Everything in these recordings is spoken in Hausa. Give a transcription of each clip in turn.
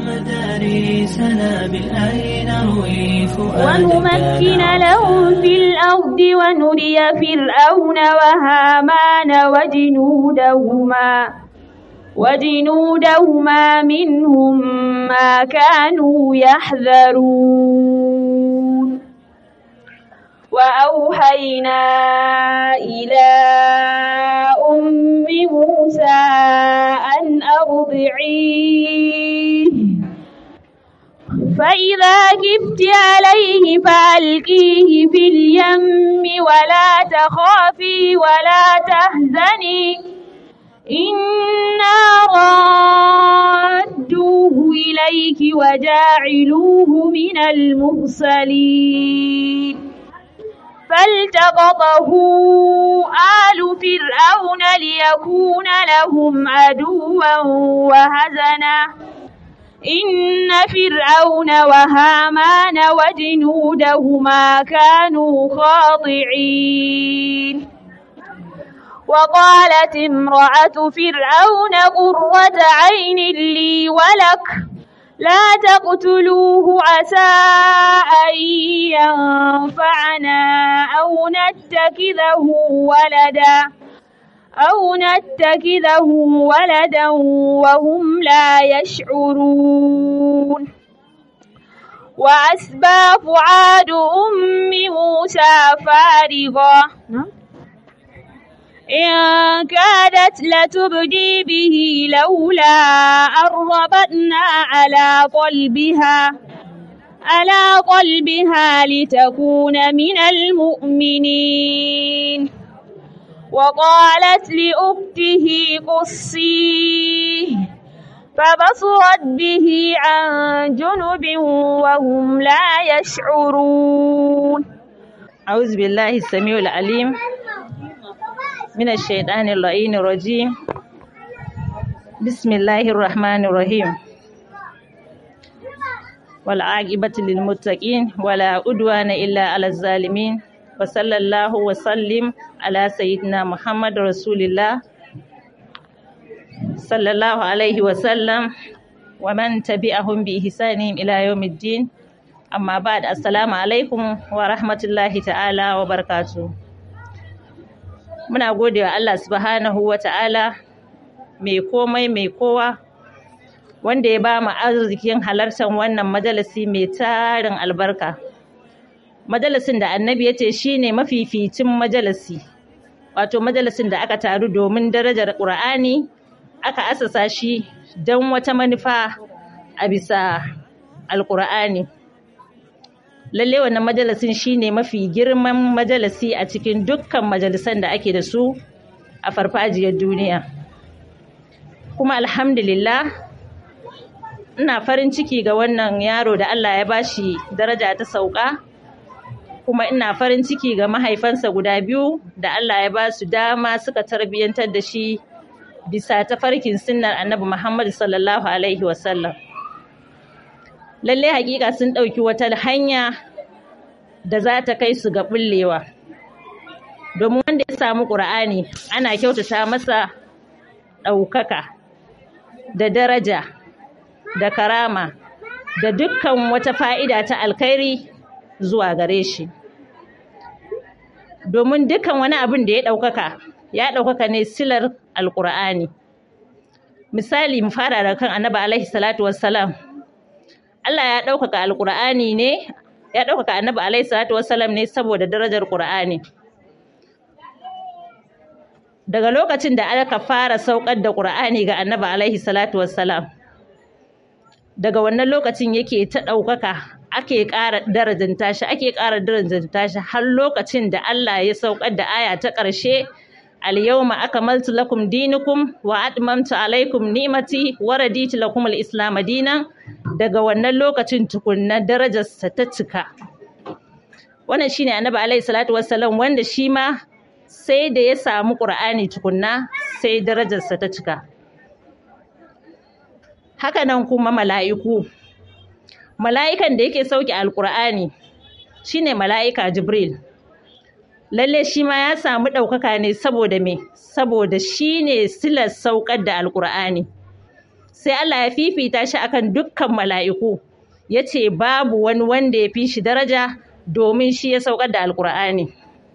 مدارسنا بالآي نروي ونمكن لهم في الأرض ونري فرعون وهامان وجنودهما وجنودهما منهم ما كانوا يحذرون وأوحينا إلى أم موسى أن أرضعيه فإذا كبت عليه فألقيه في اليم ولا تخافي ولا تحزني إنا رادوه إليك وجاعلوه من المرسلين فالتقطه آل فرعون ليكون لهم عدوا وهزنا إن فرعون وهامان وجنودهما كانوا خاطعين وقالت امرأة فرعون قرة عين لي ولك لا تقتلوه عسى أن ينفعنا أو نتخذه ولدا أو نتخذه ولدا وهم لا يشعرون وأسبى فعاد أم موسى فارغا إن كادت لتبدي به لولا أن ربطنا على قلبها على قلبها لتكون من المؤمنين وقالت لأخته قصيه فبصرت به عن جنب وهم لا يشعرون أعوذ بالله السميع العليم من الشيطان اللعين الرجيم بسم الله الرحمن الرحيم والعاقبة للمتقين ولا عدوان إلا على الظالمين وصلى الله وسلم على سيدنا محمد رسول الله صلى الله عليه وسلم ومن تبعهم بإحسانهم إلى يوم الدين أما بعد السلام عليكم ورحمة الله تعالى وبركاته muna gode wa Allah subhanahu wa ta'ala mai komai mai kowa wanda ya ba mu arzikin halartar wannan majalisi mai tarin albarka majalisin da annabi ya ce shi ne mafificin majalisi wato majalisin da aka taru domin darajar ƙur'ani aka asasa shi don wata manufa a bisa alƙur'ani lalle wannan majalisin shine mafi girman majalisi a cikin dukkan majalisan da ake da su a farfajiyar duniya kuma alhamdulillah ina farin ciki ga wannan yaro da Allah ya bashi daraja ta sauka kuma ina farin ciki ga mahaifansa guda biyu da Allah ya ba su dama suka tarbiyyantar da shi bisa tafarkin sunnar annabi Muhammad sallallahu alaihi wasallam lallai hakika sun ɗauki wata hanya da za ta kai su ga bullewa domin wanda ya samu ƙur'ani ana kyautata masa ɗaukaka da daraja da karama da dukkan wata fa'ida ta alkhairi zuwa gare shi domin dukkan wani abin da ya ɗaukaka ya ɗaukaka ne silar alƙur'ani misali mu fara da kan annabi alaihi salatu wassalam Allah ya ɗaukaka alƙur'ani ne ya ɗaukaka annabi alaihi salatu wassalam ne saboda darajar ƙur'ani daga lokacin da aka fara saukar da ƙur'ani ga annabi alaihi salatu wassalam daga wannan lokacin yake ta ɗaukaka ake ƙara darajanta shi ake ƙara darajanta shi har lokacin da Allah ya saukar da aya ta ƙarshe al-yawma akmaltu lakum dinukum wa atmamtu alaykum ni'mati wa raditu lakum al-islam dinan daga wannan lokacin tukunna darajarsa ta cika wannan shine annabi alaihi salatu wassalam wanda shi ma sai da ya samu qur'ani tukunna sai darajarsa ta cika haka nan kuma mala'iku mala'ikan da yake sauke alqur'ani shine mala'ika jibril lalle shi ma ya samu ɗaukaka ne saboda me saboda shi ne silar saukar da alƙur'ani sai Allah ya fifita shi akan dukkan mala'iku ya ce babu wani wanda ya fi shi daraja domin shi ya saukar da alkur'ani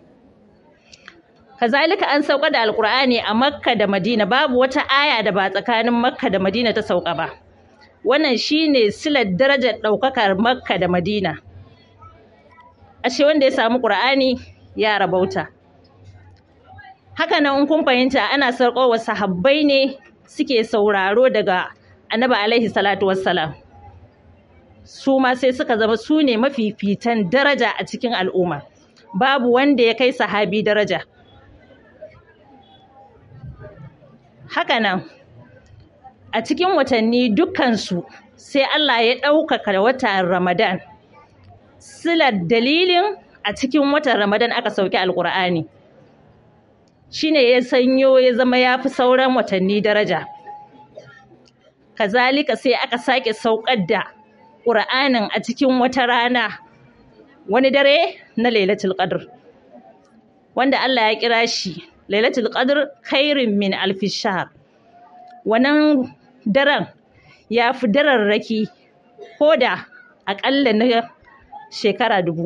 kazalika an saukar da alkur'ani a makka da madina babu wata aya da ba tsakanin makka da madina ta sauka ba wannan shine silar darajar ɗaukakar makka da madina ashe wanda ya samu ƙur'ani ya rabauta haka nan in kun fahimta ana sarƙowa sahabbai ne suke sauraro daga annabi alaihi salatu wassalam su ma sai suka zama su ne mafifitan daraja a cikin al'umma babu wanda ya kai sahabi daraja haka nan a cikin watanni dukkansu sai Allah ya ɗaukaka watan Ramadan silar dalilin a cikin watan Ramadan aka sauki alƙur'ani shine ya sanyo ya zama ya fi sauran watanni daraja kazalika sai aka sake saukar da ƙur'anin a cikin wata rana wani dare na lailatul qadr wanda Allah ya kira shi lailatul qadr khairin min alfi shahr wannan daren ya fi dararraki ko da aƙalla na shekara dubu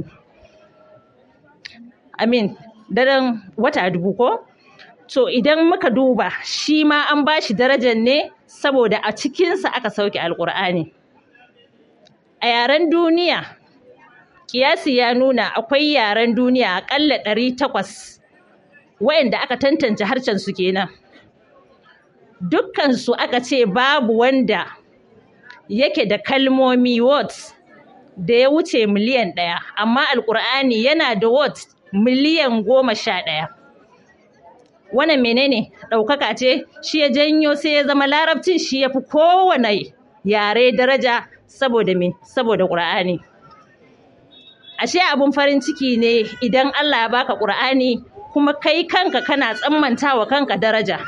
amin daren wata dubu ko to idan muka duba shi ma an ba shi darajar ne saboda a cikinsa aka sauke alƙur'ani a yaren duniya kiyasi ya nuna akwai yaren duniya aƙalla ɗari takwas wayanda aka tantance harshen su kenan dukkansu aka ce babu wanda yake da kalmomi words da ya wuce miliyan ɗaya amma alƙur'ani yana da words miliyan goma sha ɗaya wannan menene ɗaukaka ce shi ya janyo sai ya zama larabcin shi ya fi kowane yare daraja saboda me saboda ƙur'ani ashe abun farin ciki ne idan Allah ya baka ƙur'ani kuma kai kanka kana tsammanta wa kanka daraja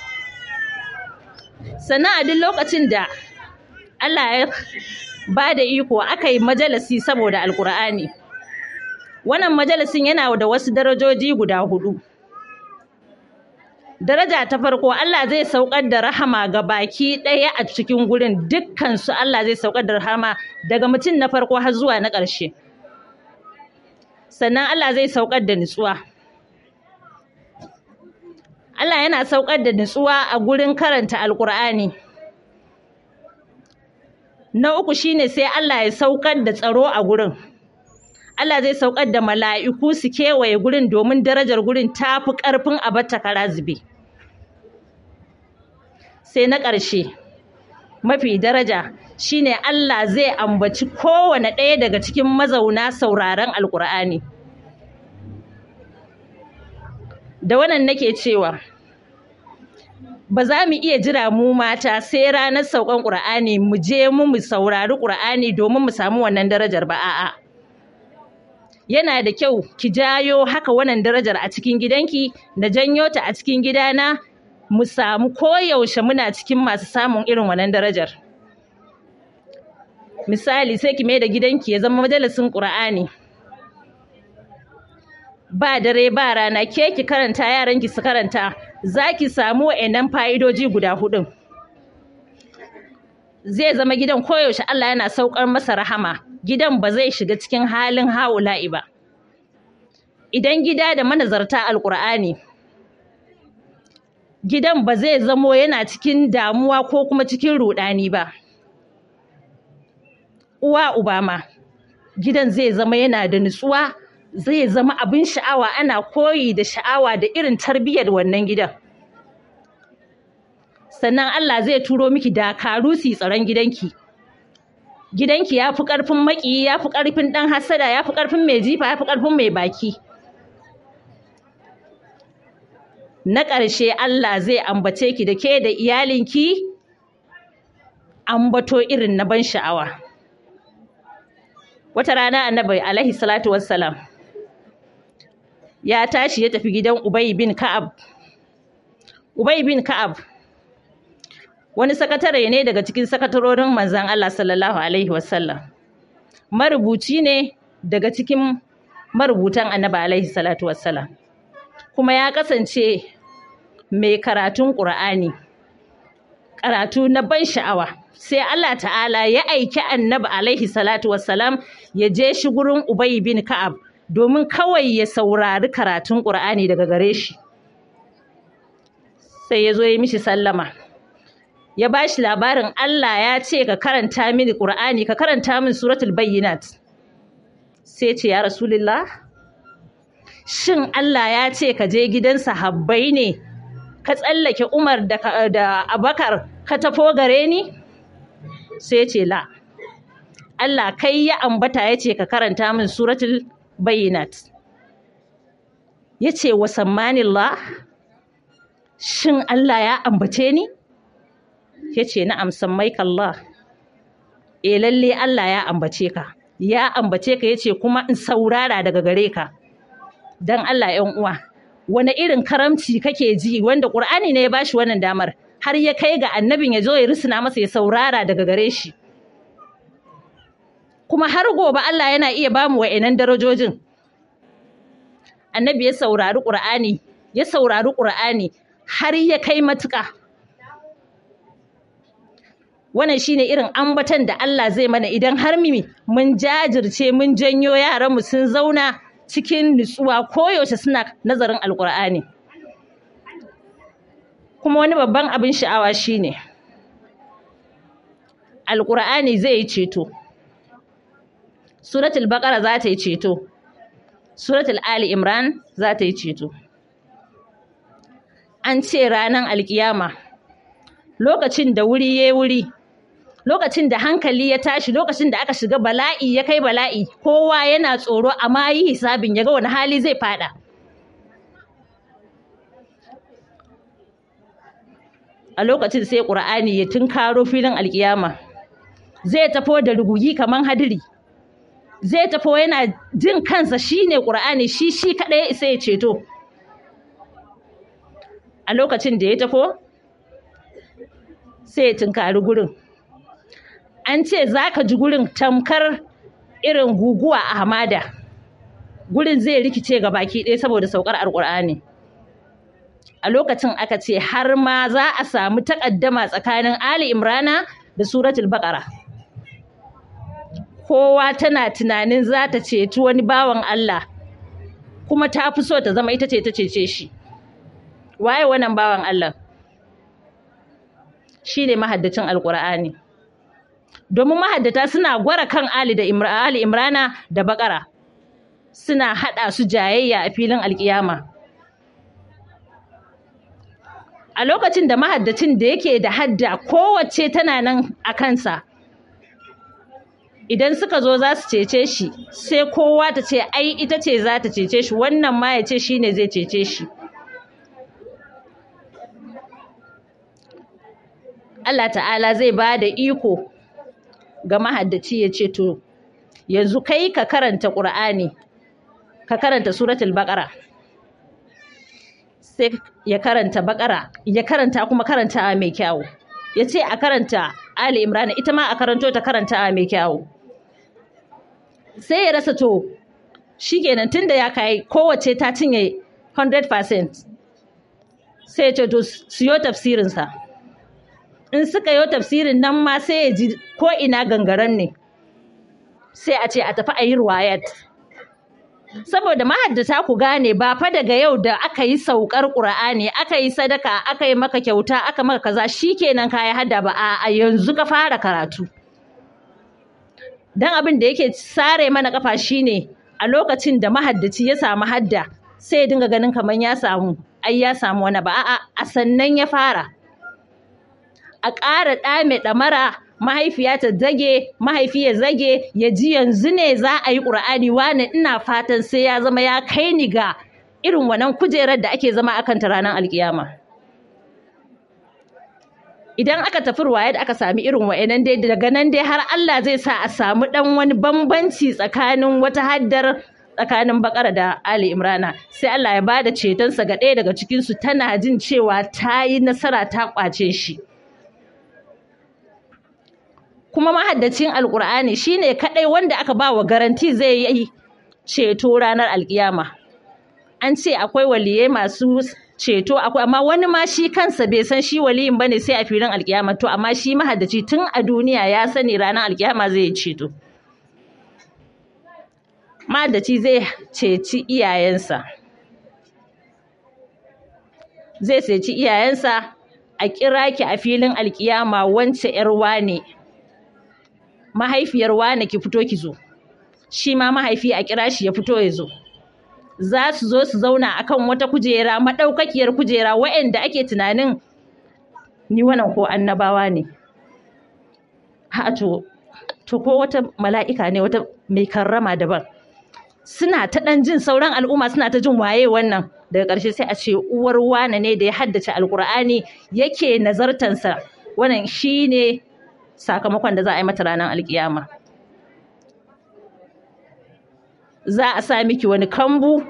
sannan a duk lokacin da Allah ya ba da iko aka yi majalisi saboda alƙur'ani wannan majalisin yana da wasu darajoji guda hudu daraja ta farko Allah zai saukar da rahama ga baki ɗaya a cikin gurin dukkan su Allah zai saukar da rahama daga mutum na farko har zuwa na ƙarshe sannan Allah zai saukar da nutsuwa Allah yana saukar da nutsuwa a gurin karanta alkur'ani na uku shine sai Allah ya saukar da tsaro a gurin Allah zai saukar da mala'iku su kewaye gurin domin darajar gurin ta fi ƙarfin a batta kara zube. Sai na ƙarshe, mafi daraja shine Allah zai ambaci kowane ɗaya daga cikin mazauna sauraron Alƙur'ani. Da wannan nake cewa, ba za mu iya jira mu mata sai ranar saukan ƙur'ani mu je mu mu saurari ƙur'ani domin mu samu wannan darajar ba a'a. yana da kyau ki jayo haka wannan darajar a cikin gidanki da janyo ta a cikin gidana mu samu koyaushe muna cikin masu samun irin wannan darajar misali sai ki mai da gidanki ya zama majalisin ƙur'ani ba dare ba rana ke ki karanta yaranki su karanta za ki samu wa'annan fa'idoji guda hudun zai zama gidan koyaushe Allah yana saukar masa rahama gidan ba zai shiga cikin halin haula'i ba idan gida da manazarta alkur'ani gidan ba zai zamo yana cikin damuwa ko kuma cikin rudani ba uwa uba ma gidan zai zama yana da nutsuwa zai zama abin sha'awa ana koyi da sha'awa da irin tarbiyyar wannan gidan sannan Allah zai turo miki dakaru su tsaron gidanki gidanki ya fi ƙarfin maƙiyi ya fi ƙarfin ɗan hasada ya fi ƙarfin mai jifa ya fi ƙarfin mai baki na ƙarshe Allah zai ambace ki da ke da iyalinki ambato irin na ban sha'awa wata rana annabi alaihi salatu wassalam ya tashi ya tafi gidan Ubay bin Ka'ab Ubay bin Ka'ab wani sakatare ne daga cikin sakatarorin manzan Allah sallallahu Alaihi wasallam marubuci ne daga cikin marubutan annabi Alaihi salatu wassalam kuma ya kasance mai karatun ƙur'ani karatu na ban sha'awa sai Allah ta'ala ya aiki annabi alaihi salatu wassalam ya je shi gurin Ubay bin Ka'ab domin kawai ya saurari karatun Qur'ani daga gare shi sai ya zo ya mishi sallama ya ba shi labarin Allah ya ce ka karanta mini Qur'ani ka karanta min suratul bayyinat sai ce ya rasulullah shin Allah ya ce ka je gidan sahabbai ne ka tsallake Umar da, da Abakar ka tafo gare ni sai ce la Allah kai ya ambata ya ce ka karanta min suratul bayyinat ya ce wa sammanillah shin Allah ya ambace ni ya ce na amsan Allah e lalle Allah ya ambace ka ya ambace ka ya ce kuma in saurara daga gare ka don Allah ‘yan uwa wani irin karamci kake ji wanda ƙur'ani ne ya bashi wannan damar har ya kai ga annabin ya zo ya risina masa ya saurara daga gare shi kuma har gobe Allah yana iya bamu wa'annan darajojin annabi ya saurari ƙur'ani ya saurari ƙur'ani har ya kai matuƙa wannan shine irin ambatan da Allah zai mana idan har mimi mun jajirce mun janyo yaranmu sun zauna cikin nutsuwa koyaushe suna nazarin alƙur'ani kuma wani babban abin sha'awa shine alƙur'ani zai yi ceto suratul baqara za ta yi ceto suratul ali imran za ta yi ceto an ce ranar alkiyama lokacin da wuri ya wuri lokacin da hankali ya tashi lokacin da aka shiga bala'i ya kai bala'i kowa yana tsoro amma yi hisabin ya ga wani hali zai fada a lokacin sai ƙur'ani ya tunkaro filin alkiyama zai tafo da rugugi kaman hadiri zai tafo yana jin kansa shine ƙur'ani shi shi kaɗai isa ya ceto a lokacin da ya tafo sai ya tunkari gurin an ce za ka ji gurin tamkar irin guguwa a hamada gurin zai rikice ga baki ɗaya saboda saukar alƙur'ani a lokacin aka ce har ma za a samu takaddama tsakanin ali imrana da suratul baƙara kowa tana tunanin za ta ceci wani bawan Allah kuma ta fi so ta zama ita ce ta cece shi waye wannan bawan Allah shi ne mahaddacin alƙur'ani domin mahaddata suna gwara kan Ali da Ali Imrana da Bakara suna haɗa su jayayya a filin alƙiyama a lokacin da mahaddacin da yake da hadda kowace tana nan a kansa idan suka zo za su cece shi sai kowa ta ce ai ita ce za ta cece shi wannan ma ya ce shi ne zai cece shi Allah ta'ala zai ba da iko ga mahaddaci ya ce to yanzu kai ka karanta ƙur'ani ka karanta suratul baƙara sai ya karanta baƙara ya karanta kuma karanta mai kyawu ya ce a karanta ali imrana ita ma a karanto ta karanta mai kyawu sai ya rasa to shikenan tunda ya kai kowace ta cinye 100% sai ya ce to siyo tafsirinsa in suka yi tafsirin nan ma sai ya ji ko ina gangaren ne sai a ce a tafi a yi ruwayat saboda mahaddata ku gane ba fa daga yau da aka yi saukar ƙur'ani aka yi sadaka aka yi maka kyauta aka maka kaza shikenan ka yi hadda ba a yanzu ka fara karatu dan abin da yake sare mana kafa shine a lokacin da mahaddaci ya samu hadda sai ya dinga ganin kamar ya samu ai ya samu wani ba a'a a sannan ya fara a ƙara ɗame ɗamara mahaifiya ta zage mahaifi ya zage ya ji yanzu ne za a yi ƙur'ani wani ina fatan sai ya zama ya kai ni ga irin wannan kujerar da ake zama akan ta ranar alkiyama idan aka tafi ruwaya da aka sami irin wa'annan dai daga nan dai har Allah zai sa a samu ɗan wani bambanci tsakanin wata haddar tsakanin bakara da Ali Imrana sai Allah ya bada cetonsa ga ɗaya daga cikinsu tana jin cewa ta yi nasara ta ƙwace shi kuma mahaddacin alkur'ani shine kadai wanda aka ba wa garanti zai yi ceto ranar alkiyama an ce akwai waliyai masu ceto akwai amma wani ma shi kansa bai san shi waliyin bane sai a filin alkiyama to amma shi mahaddaci tun a duniya ya sani ranar alkiyama zai yi ceto mahaddaci zai ceci iyayensa zai ceci iyayensa a kira ki a filin alkiyama wance yar wane mahaifiyar wane ki fito ki zo shi ma mahaifi a kira shi ya fito ya zo za su zo su zauna akan wata kujera maɗaukakiyar kujera waɗanda ake tunanin ni wannan ko annabawa ne ha to to ko wata mala'ika ne wata mai karrama daban suna ta ɗan jin sauran al'umma suna ta jin waye wannan daga ƙarshe sai a ce uwar wane ne da ya haddace alkur'ani yake nazartansa wannan shine sakamakon da za a yi mata ranar alkiyama za a sa miki wani kambu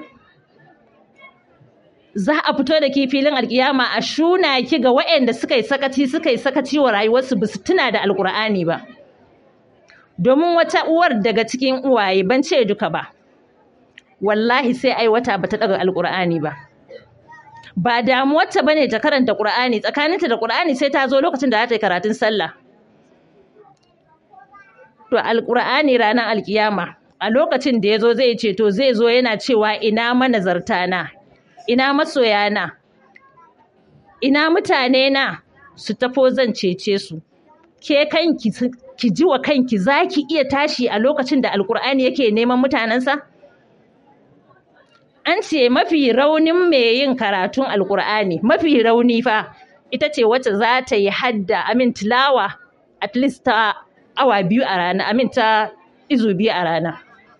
za a fito da ki filin alkiyama a shuna ki ga waɗanda suka yi sakaci suka yi sakaci wa rayuwarsu ba su tuna da alkur'ani ba domin wata uwar daga cikin uwaye ban ce duka ba wallahi sai ai wata bata daga alkur'ani ba ba damuwarta bane ta karanta qur'ani tsakaninta da qur'ani sai ta zo lokacin da za ta yi karatun sallah to alkur'ani ranar alkiyama a lokacin da ya zo zai ce to zai zo yana cewa ina manazarta na ina masoya na ina mutane na su tafo zan cece su ke kanki ki ji wa kanki za ki iya tashi a lokacin da alkur'ani yake neman mutanensa an ce mafi raunin mai yin karatun alkur'ani mafi rauni fa ita ce wacce za ta yi hadda amin tilawa at least ta awa biyu a rana amin ta izu biyu a rana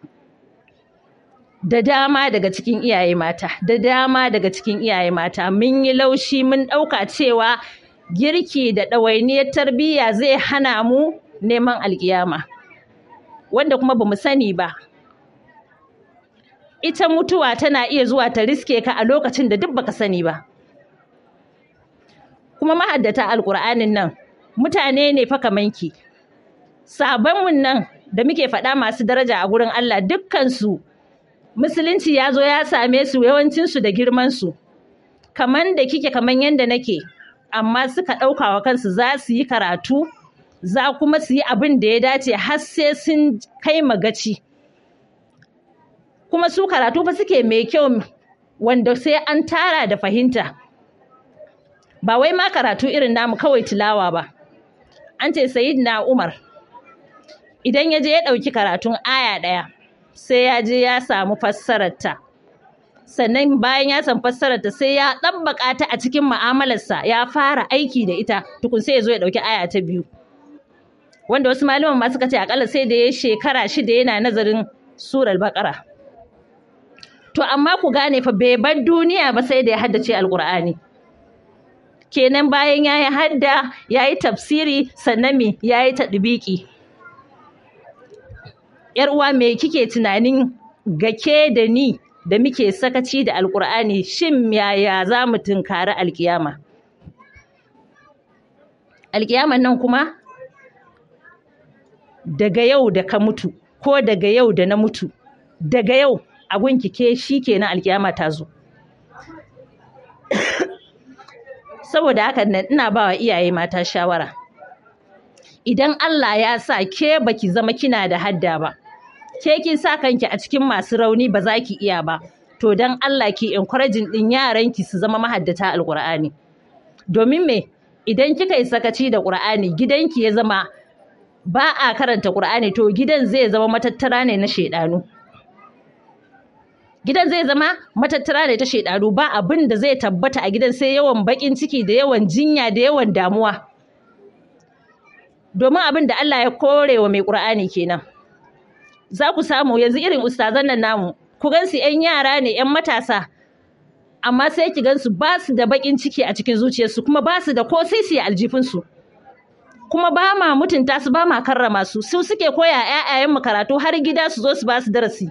da dama daga cikin iyaye mata da dama daga cikin iyaye mata mun yi laushi mun ɗauka cewa girki da ɗawainiyar tarbiyya zai hana mu neman alƙiyama wanda kuma ba mu sani ba ita mutuwa tana iya zuwa ta riske ka a lokacin da duk baka sani ba kuma mahaddata alƙur'anin nan mutane ne fa kamanki sabonmun nan da muke faɗa masu daraja a gurin Allah dukkansu musulunci ya zo ya same su yawancinsu da girmansu kaman da kike kaman yadda nake amma suka ɗauka wa kansu za su yi karatu za kuma su yi abin da ya dace har sai sun kai magaci kuma su karatu fa suke mai kyau wanda sai an tara da fahimta ba wai ma karatu irin namu kawai tilawa ba an ce na umar idan ya je ya ɗauki karatun aya ɗaya sai ya je ya samu fassararta sannan bayan ya san fassararta sai ya ɗabbaƙa ta a cikin mu'amalarsa ya fara aiki da ita tukun sai ya zo ya ɗauki aya ta biyu wanda wasu malaman ma suka ce akalla sai da ya shekara shida yana nazarin surar baƙara to amma ku gane fa bai bar duniya ba sai da ya haddace alƙur'ani kenan bayan ya yi hadda ya yi tafsiri sannan me ya yi taɗibiki ‘yar uwa me kike tunanin gake da ni da muke sakaci da alkur'ani shin yaya za mu tunkari alkiyama alkiyaman nan kuma daga yau da ka mutu ko daga yau da na mutu daga yau abun kike shi kenan alkiyama ta zo saboda haka ina ba wa iyaye mata shawara idan Allah ya sa ke baki zama kina da hadda ba ke kin sa kanki a cikin masu rauni ba za ki iya ba to dan Allah ki encouraging din yaranki su zama mahaddata alqur'ani domin me idan kika yi sakaci da qur'ani gidanki ya zama ba a karanta qur'ani to gidan zai zama matattara ne na shedanu gidan zai zama matattara ne ta shedanu ba abin da zai tabbata a gidan sai yawan bakin ciki da yawan jinya da yawan damuwa domin abin da Allah ya kore wa mai qur'ani kenan za ku samu yanzu irin ustazan nan namu ku gansu 'yan yara ne 'yan matasa amma sai ki gansu ba su da bakin ciki a cikin zuciyarsu kuma ba su da ko sisi a aljifinsu kuma ba ma mutunta su ba ma karrama su su suke koya 'ya'yayen mu karatu har gida su zo su ba su darasi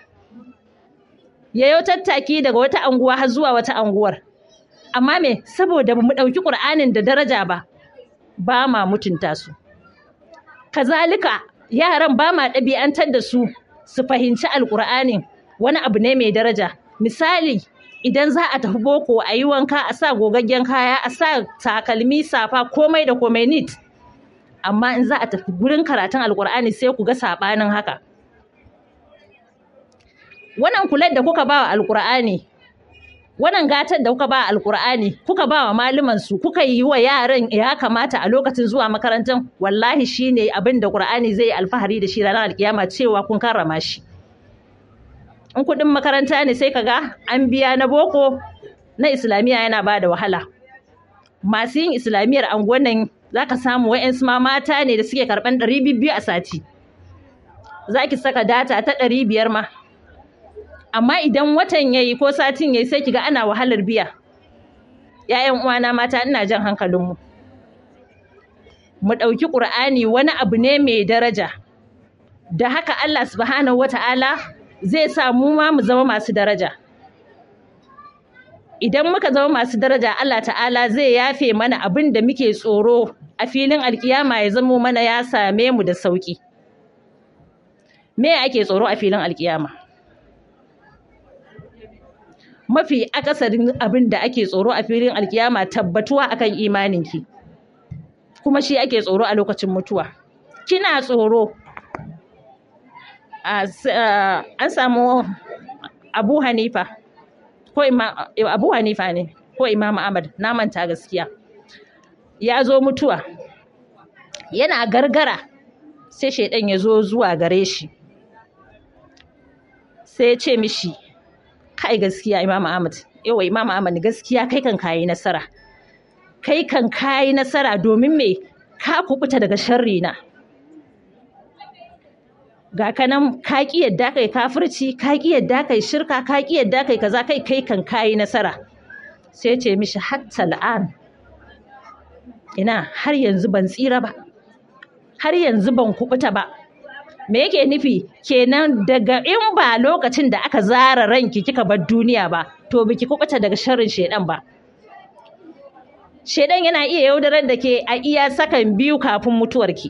yayo tattaki daga wata anguwa har zuwa wata anguwar amma me saboda mu ɗauki ƙur'anin da daraja ba ba ma mutunta su kazalika yaran ba ma ɗabi'antar da su su fahimci alƙur'anin wani abu ne mai daraja misali idan za a tafi boko a yi wanka a sa gogaggen kaya a sa takalmi safa komai da komai nit amma in za a tafi gurin karatun alkur'ani sai ku ga saɓanin haka wannan kular da kuka ba wa alkur'ani wannan gatar da kuka ba wa alkur'ani kuka ba wa malaman su kuka yi wa yaran ya kamata a lokacin zuwa makarantar wallahi shine abin da qur'ani zai alfahari da shi ranar alkiyama cewa kun karrama shi in kuɗin makaranta ne sai kaga an biya na boko na islamiyya yana ba da wahala masu yin islamiyyar anguwan nan za ka samu wa'yansu ma mata ne da suke karɓan ɗari biyu a sati za ki saka data ta ɗari biyar ma amma idan watan ya yi ko satin ya yi sai ki ga ana wahalar biya ‘ya'yan uwana mata ina jan hankalinmu mu ɗauki ƙur'ani wani abu ne mai daraja da haka Allah subhanahu wa ta'ala zai sa mu ma mu zama masu daraja idan muka zama masu daraja Allah ta'ala zai yafe mana abin da muke tsoro a filin alkiyama ya zamo mana ya same mu da sauki me ake tsoro a filin alkiyama mafi akasarin abin da ake tsoro a filin alkiyama tabbatuwa akan imaninki kuma shi ake tsoro a lokacin mutuwa kina tsoro an samu abu hanifa ko abu hanifa ne ko imam ahmad na manta gaskiya ya zo mutuwa yana gargara sai shaidan ya zo zuwa gare shi sai ya ce mishi kai gaskiya imam ahmad yawa imam ahmad gaskiya kai kan kayi nasara kai kan kayi nasara domin me ka kubuta daga sharri na ga kanan ka ki yadda kai kafirci ka ki yadda kai shirka ka ki yadda kai kaza kai kai kan kayi nasara sai ce mishi hatta al'an ina har yanzu ban tsira ba har yanzu ban kubuta ba me yake nufi kenan daga in ba lokacin da aka zara ranki kika bar duniya ba to biki kubuta daga sharrin shedan ba shedan yana iya yaudarar da ke a iya sakan biyu kafin mutuwarki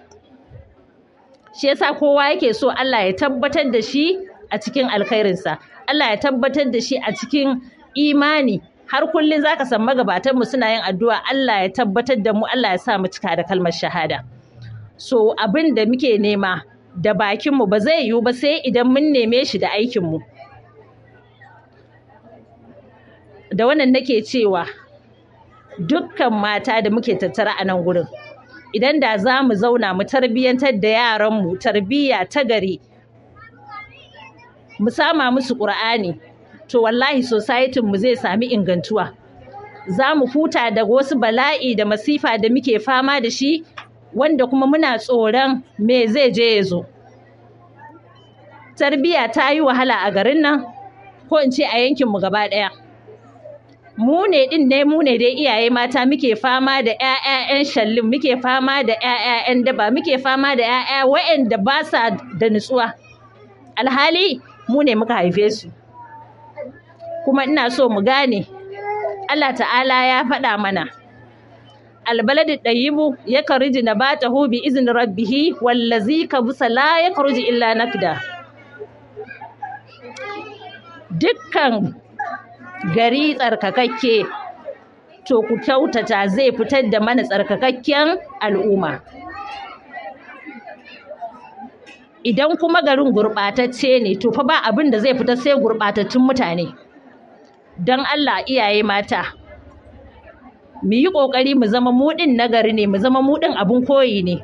shi yasa kowa yake so Allah ya tabbatar da shi a cikin alkhairinsa Allah ya tabbatar da shi a cikin imani har kullum zaka san magabatan mu suna yin addu'a Allah ya tabbatar da mu Allah ya sa mu cika da kalmar shahada so abin da muke nema da bakin mu ba zai yiwu ba sai idan mun neme shi da aikin mu da wannan nake cewa dukkan mata da muke tattara a nan gurin idan da za mu zauna mu tarbiyyantar da yaranmu tarbiyya ta gari mu sama musu ƙur'ani to wallahi societin mu zai sami ingantuwa za mu huta daga wasu bala'i da masifa da muke fama da shi wanda kuma muna tsoron me zai je ya zo tarbiyya ta yi wahala a garin nan ko in ce a yankinmu gaba ɗaya mu ne din ne mu ne dai iyaye mata muke fama da ƴaƴayen shallin muke fama da ƴaƴayen daba muke fama da ƴaƴa waɗanda ba sa da nutsuwa alhali mu ne muka haife su kuma ina so mu gane Allah ta'ala ya faɗa mana albaladu ɗayyibu ya kariji na ba ta bi izin rabbihi wallazi ka busa la ya karuji illa nakda dukkan gari tsarkakakke to ku kyautata zai fitar da mana tsarkakakken al'umma idan kuma garin gurɓatacce ne to fa ba abin da zai fita sai gurɓatattun mutane don Allah iyaye mata mu yi ƙoƙari mu zama muɗin nagari ne mu zama muɗin abin koyi ne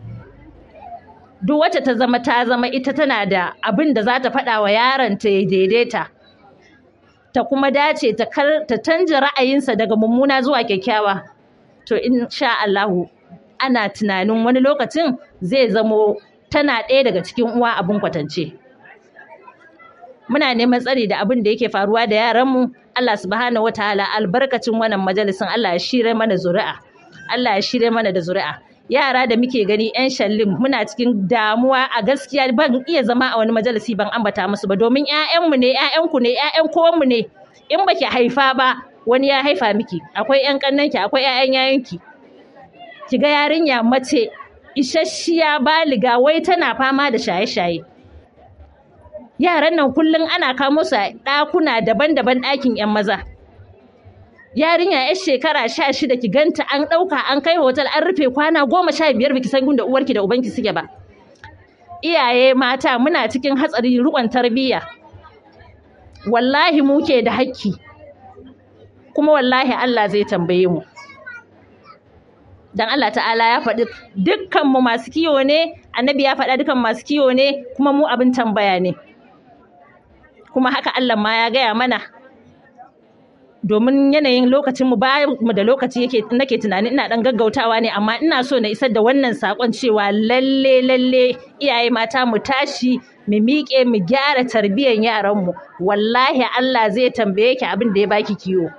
duk wacce ta zama ta zama ita tana da abin da za ta faɗa wa yaron ta ya daidaita ta kuma dace ta ta canja ra'ayinsa daga mummuna zuwa kyakkyawa to insha Allahu ana tunanin wani lokacin zai zamo tana ɗaya daga cikin uwa abin kwatance muna neman tsari da abin da yake faruwa da yaranmu Allah subhanahu wataala albarkacin wannan majalisin Allah ya shirye mana zuri'a Allah ya shirye mana da zuri'a yara da muke gani yan shallin muna cikin damuwa a gaskiya ban iya zama a wani majalisi ban ambata musu ba domin ƴaƴanmu ne ƴaƴanku ne ƴaƴan kowanmu ne in baki haifa ba wani ya haifa miki akwai ƴan kannanki akwai ƴaƴan yayanki ki ga yarinya mace isasshiya baliga wai tana fama da shaye-shaye yaran nan kullum ana kamo su a ɗakuna daban-daban ɗakin 'yan maza yarinya yar shekara sha shida ki ganta an ɗauka an kai hotel an rufe kwana goma sha biyar baki san da uwarki da ubanki suke ba iyaye mata muna cikin hatsari riƙon tarbiyya wallahi mu ke da hakki kuma wallahi Allah zai tambaye mu dan Allah ta'ala ya faɗi dukkan mu masu kiwo ne annabi ya faɗa dukkan masu kiwo ne kuma mu abin tambaya ne kuma haka Allah ma ya gaya mana domin yanayin lokacin mu ba mu da lokaci yake nake tunani ina dan gaggautawa ne amma ina so na isar da wannan sakon cewa lalle lalle iyaye mata mu tashi mu miƙe mu gyara tarbiyyar yaran mu wallahi Allah zai tambaye ki abin da ya baki kiwo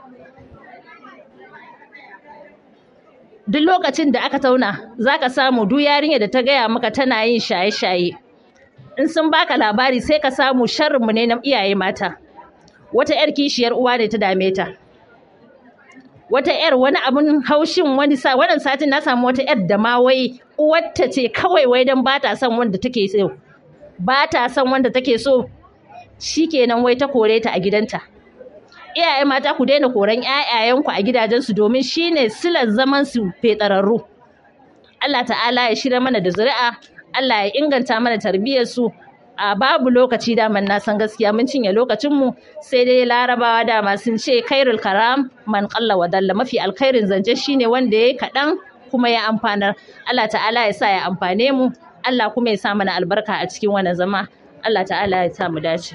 duk lokacin da aka tauna zaka samu duk yarinya da ta gaya maka tana yin shaye-shaye in sun baka labari sai ka samu sharrin mu ne na iyaye mata wata 'yar kishiyar uwa ne ta dame ta wata 'yar wani abun haushin wani sa wannan satin na samu wata 'yar da ma wai uwarta ce kawai wai dan ba ta son wanda take so ba ta son wanda take so shikenan wai ta kore ta a gidanta iyaye mata ku daina koran ƴaƴayenku a gidajensu domin shine silar zaman su fetararru Allah ta'ala ya shirya mana da zuri'a Allah ya inganta mana tarbiyyar su a babu lokaci daman na san gaskiya mun cinye lokacinmu sai dai larabawa dama sun ce kairul karam man qalla wa dalla mafi alkhairin zance shine wanda yayi kaɗan kuma ya amfanar Allah ta'ala ya sa ya amfane mu Allah kuma ya sa mana albarka a cikin wannan zama Allah ta'ala ya sa mu dace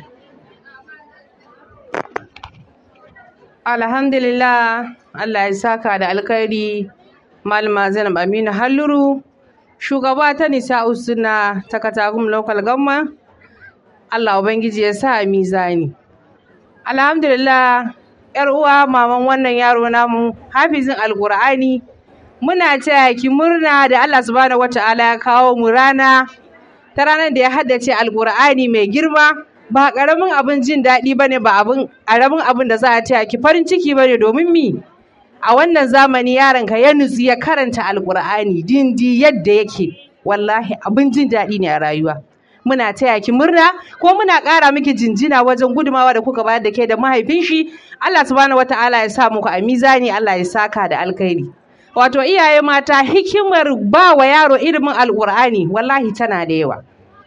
Alhamdulillah Allah ya saka da alkhairi Malama Zainab Aminu Halluru shugaba ta Nisa'u Sunna ta Katagum Local Government Allah Ubangiji ya sa mizani. Alhamdulillah, ‘yar uwa maman wannan yaro namu hafizin Alƙur'ani muna taya ki murna da Allah subhanahu wata'ala ya kawo mu rana ta ranar da ya haddace Alƙur'ani mai girma ba ƙaramin abin jin daɗi ba ne ba abin ƙaramin abin da za a taya ki farin ciki ba ne domin mi a wannan zamani yaronka ya nutsu ya karanta Alƙur'ani dindi yadda yake wallahi abin jin daɗi ne a rayuwa. muna taya ki murna ko muna ƙara miki jinjina wajen gudumawa da kuka bayar da ke da mahaifin shi Allah subhanahu wataala ya sa muku a mizani Allah ya saka da alkhairi wato iyaye mata hikimar ba wa yaro ilimin alƙur'ani wallahi tana da yawa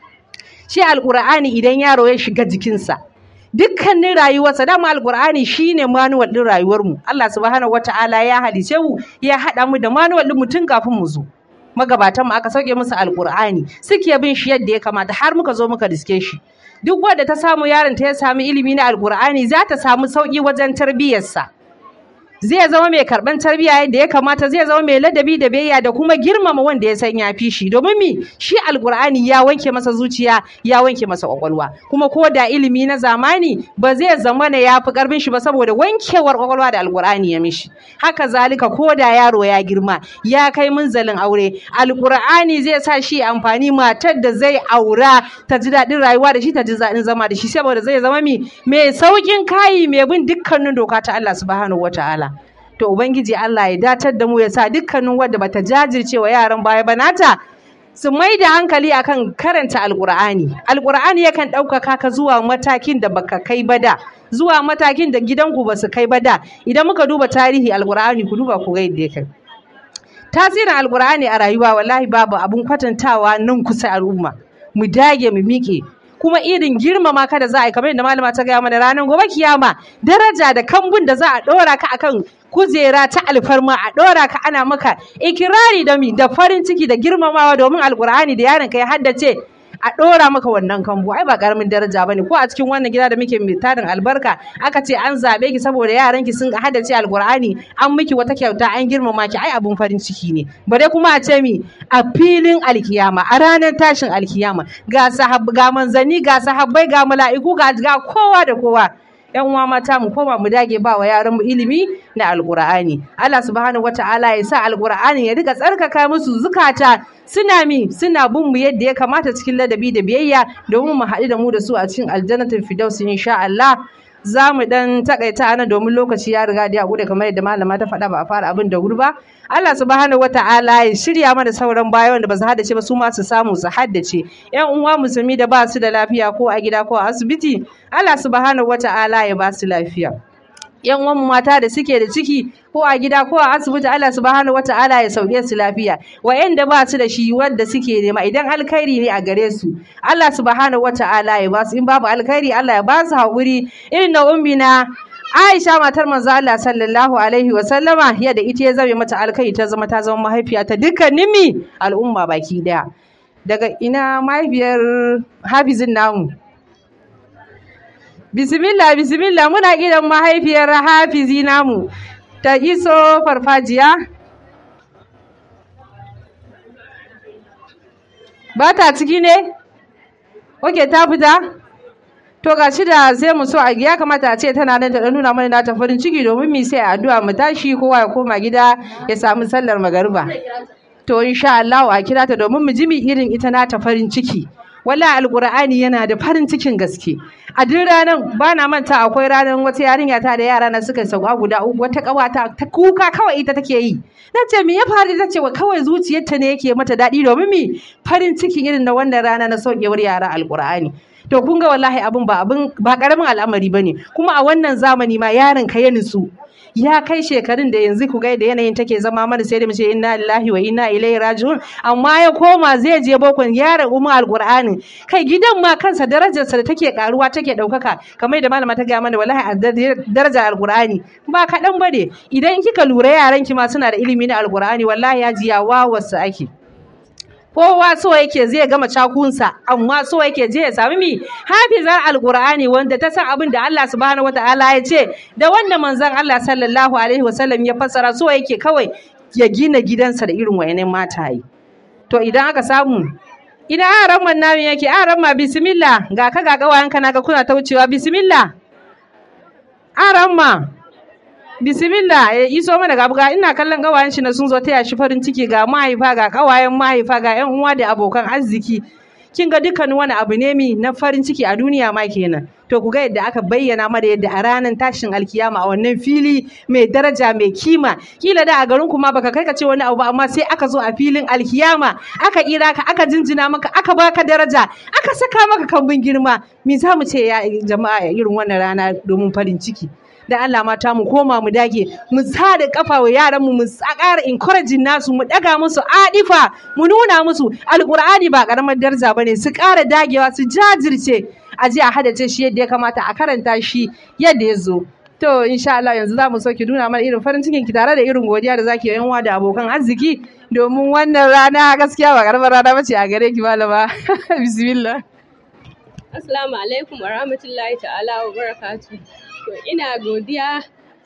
shi alƙur'ani idan yaro ya shiga jikinsa dukkanin rayuwarsa dama alƙur'ani shine manuwal ɗin rayuwarmu Allah subhanahu wataala ya halice mu ya haɗa mu da manuwal ɗin mu tun kafin mu zo magabatan mu aka sauke musu alkur'ani suke bin shi yadda ya kamata har muka zo muka riske shi duk wanda ta samu yaron ta ya samu ilimi na alkur'ani za ta samu sauki wajen tarbiyyarsa zai zama mai karɓan tarbiyya yadda ya kamata zai zama mai ladabi da biyayya da kuma girmama wanda ya san ya fi shi domin mi shi alkur'ani ya wanke masa zuciya ya wanke masa kwakwalwa kuma ko da ilimi na zamani ba zai zama na ya fi karfin shi ba saboda wankewar kwakwalwa da alkur'ani ya mishi haka zalika ko da yaro ya girma ya kai munzalin aure alkur'ani zai sa shi amfani matar da zai aura ta ji daɗin rayuwa da shi ta ji daɗin zama da shi saboda zai zama mi mai sauƙin kayi mai bin dukkanin doka ta Allah subhanahu wataala to ubangiji Allah ya datar da mu ya sa dukkanin wadda bata jajirce wa yaran baya ba nata su mai da hankali akan karanta alkur'ani alkur'ani yakan ɗaukaka ka zuwa matakin da baka kai ba da zuwa matakin da gidanku ba su kai ba da idan muka duba tarihi alkur'ani ku duba ku ga yadda ya kai tasirin alkur'ani a rayuwa wallahi babu abun kwatantawa nan kusa al'umma mu dage mu miƙe kuma irin girmama ka da za a yi kamar yadda malama ta gaya mana ranar gobe kiyama daraja da kambun da za a ɗora ka akan kujera ta alfarma a ɗora ka ana maka ikirari da mi da farin ciki da girmamawa domin alkur'ani da yaron ka ya haddace a ɗora maka wannan kambu ai ba ƙaramin daraja bane ko a cikin wannan gida da muke mai tarin albarka aka ce an zaɓe ki saboda yaran ki sun haddace alkur'ani an miki wata kyauta an girmama ki ai abun farin ciki ne bare kuma a ce mi a filin alkiyama a ranar tashin alkiyama ga sahab ga manzanni ga sahabbai ga mala'iku ga ga kowa da kowa yan uwa mata mu koma mu dage ba wa yaran mu ilimi na alqur'ani Allah subhanahu wataala ya sa alqur'ani ya rika tsarkaka musu zukata suna mi suna bin mu yadda ya kamata cikin ladabi da biyayya domin mu haɗu da mu da su a cikin aljannatul firdaus insha Allah za mu dan takaita ana domin lokaci ya riga da ya gude kamar yadda malama ta faɗa ba a fara abin da wuri ba Allah subhanahu wata'ala ya shirya mana sauran baya wanda ba su haddace ba su ma su samu su haddace yan uwa musulmi da ba su da lafiya ko a gida ko a asibiti Allah subhanahu wata'ala ya ba su lafiya yan uwan mata da suke da ciki ko a gida ko a asibiti Allah subhanahu wata'ala ya sauke su lafiya wa'anda ba su da shi wanda suke nema idan alkhairi ne a gare su Allah subhanahu wata'ala ya ba su in babu alkhairi Allah ya ba su haƙuri irin na ummina Aisha matar manzo Allah sallallahu alaihi wa sallama yadda ita ya zame mata alkhairi ta zama ta zama mahaifiya ta dukkanin mi al'umma baki daya daga ina mahaifiyar Hafizin namu Bismillah bismillah muna gidan mahaifiyar Hafizi namu ta iso farfajiya ba ta ciki ne oke ta fita to ga shi da sai mu so a ya kamata a ce tana nan ta nuna mana nata farin ciki domin mu sai addu'a mu tashi kowa ya koma gida ya samu sallar magariba to insha Allah a kira ta domin mu ji mi irin ita nata farin ciki wala alqur'ani yana da farin cikin gaske a duk ranar ba na manta akwai ranar wata yarinya ta da yara na suka sauka guda uku wata kawata ta kuka kawai ita take yi na ce me ya faru ta ce wa kawai zuciyarta ne yake mata daɗi domin mi farin ciki irin na wannan rana na saukewar yara alqur'ani to kun ga wallahi abin ba abin ba karamin al'amari bane kuma a wannan zamani ma yaron ka ya nutsu ya kai shekarun da yanzu ku ga da yanayin take zama mana sai da mu ce inna lillahi wa inna ilaihi raji'un amma ya koma zai je bokon yaron umma alqur'ani kai gidan ma kansa darajarsa da take karuwa take daukaka kamar da malama ta ga mana wallahi a darajar alqur'ani ba kaɗan bane idan kika lura yaran ki ma suna da ilimi na alqur'ani wallahi ya ji ya wawarsu ake kowa so yake zai gama cakunsa amma so yake je ya sami mi hafizar alqur'ani wanda ta san abin da Allah subhanahu wataala ya ce da wanda manzon Allah sallallahu alaihi wasallam ya fassara so yake kawai ya gina gidansa da irin wayannan mataye to idan aka samu ina aran man namu yake aran ma bismillah ga ka ga kawayanka naga kuna ta wucewa bismillah aran ma bismillah ya iso mana ga buga ina kallon gawayen shi na sun zo taya shi farin ciki ga mahaifa ga kawayen mahaifa ga yan uwa da abokan arziki kin ga dukkan wani abu ne mi na farin ciki a duniya ma kenan to ku ga yadda aka bayyana mana yadda a ranar tashin alkiyama a wannan fili mai daraja mai kima kila da a garin ku ma baka kai ka ce wani abu ba amma sai aka zo a filin alkiyama aka kira ka aka jinjina maka aka baka daraja aka saka maka kambun girma me za mu ce ya jama'a irin wannan rana domin farin ciki da Allah mata mu koma mu dage mu sa da kafa wa yaran mu mu ƙara encouraging nasu mu daga musu adifa mu nuna musu alqur'ani ba karamar daraja bane su ƙara dagewa su jajirce a je a hadace shi yadda ya kamata a karanta shi yadda ya zo to insha Allah yanzu za mu so ki nuna mana irin farin cikin ki tare da irin godiya da zaki yi da abokan arziki domin wannan rana gaskiya ba karamar rana bace a gare ki malama bismillah Assalamu alaikum wa rahmatullahi ta'ala wa barakatuh. To ina godiya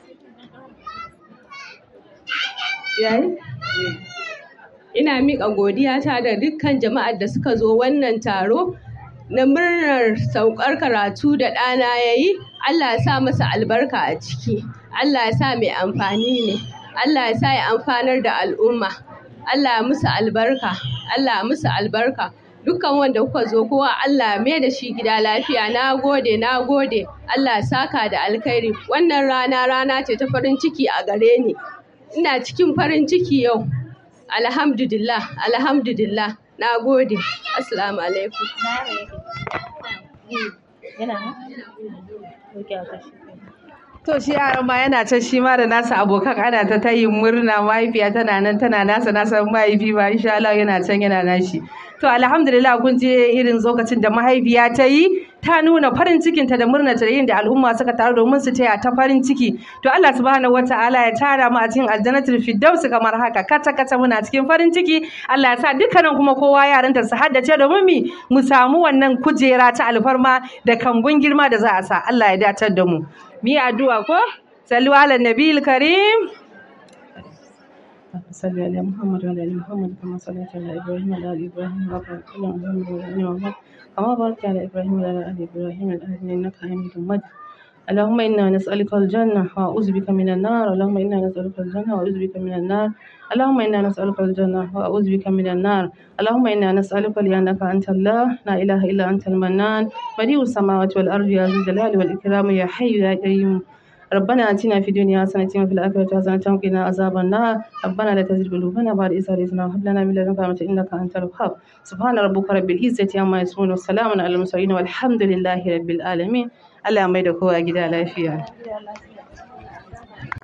yayi ina miƙa godiyata da dukkan jama'ar da suka zo wannan taro na murnar saukar karatu da ɗana ya yi Allah ya sa masa albarka a ciki Allah ya sa mai amfani ne Allah ya sa ya amfanar da al'umma Allah ya musu albarka Allah ya musu albarka dukkan wanda kuka zo kowa Allah mai da shi gida lafiya na gode na gode Allah saka da alkhairi wannan rana rana ce ta farin ciki a gare ni ina cikin farin ciki yau alhamdulillah alhamdulillah na gode assalamu alaikum To shi yaran ma yana can shi ma da nasa abokan ana ta tayin murna mahaifiya tana nan tana nasa nasa mahaifi ba insha Allah yana can yana nashi. To alhamdulillah kun je irin lokacin da mahaifiya ta yi ta nuna farin cikinta da murnata da yin da al'umma suka taru domin su taya ta farin ciki. To Allah subhanahu wataala ya tara mu a cikin aljannatul firdaus kamar haka kata kata muna cikin farin ciki. Allah ya sa dukkanin kuma kowa yaranta su haddace domin mi mu samu wannan kujera ta alfarma da kambun girma da za a sa. Allah ya datar da mu. mu yi addu'a ko sallu ala nabiyil karim صل على محمد وعلى ال محمد كما صليت على ابراهيم وعلى ال ابراهيم وبارك على محمد وعلى ال محمد كما باركت على ابراهيم وعلى ال ابراهيم العالمين انك حميد مجيد اللهم إنا نسألك الجنة وأعوذ بك من النار اللهم إنا نسألك الجنة وأعوذ بك من النار اللهم إنا نسألك الجنة وأعوذ بك من النار اللهم إنا نسألك لأنك أنت الله لا إله إلا أنت المنان بديع السماوات والأرض يا ذو الجلال والإكرام يا حي يا قيوم ربنا آتنا في الدنيا حسنة وفي الآخرة حسنة وقنا عذاب النار ربنا لا تزغ قلوبنا بعد إذ هديتنا وهب لنا من لدنك رحمة إنك أنت الوهاب سبحان ربك رب العزة عما يصفون والسلام على المرسلين والحمد لله رب العالمين Allah mai da kowa gida lafiya.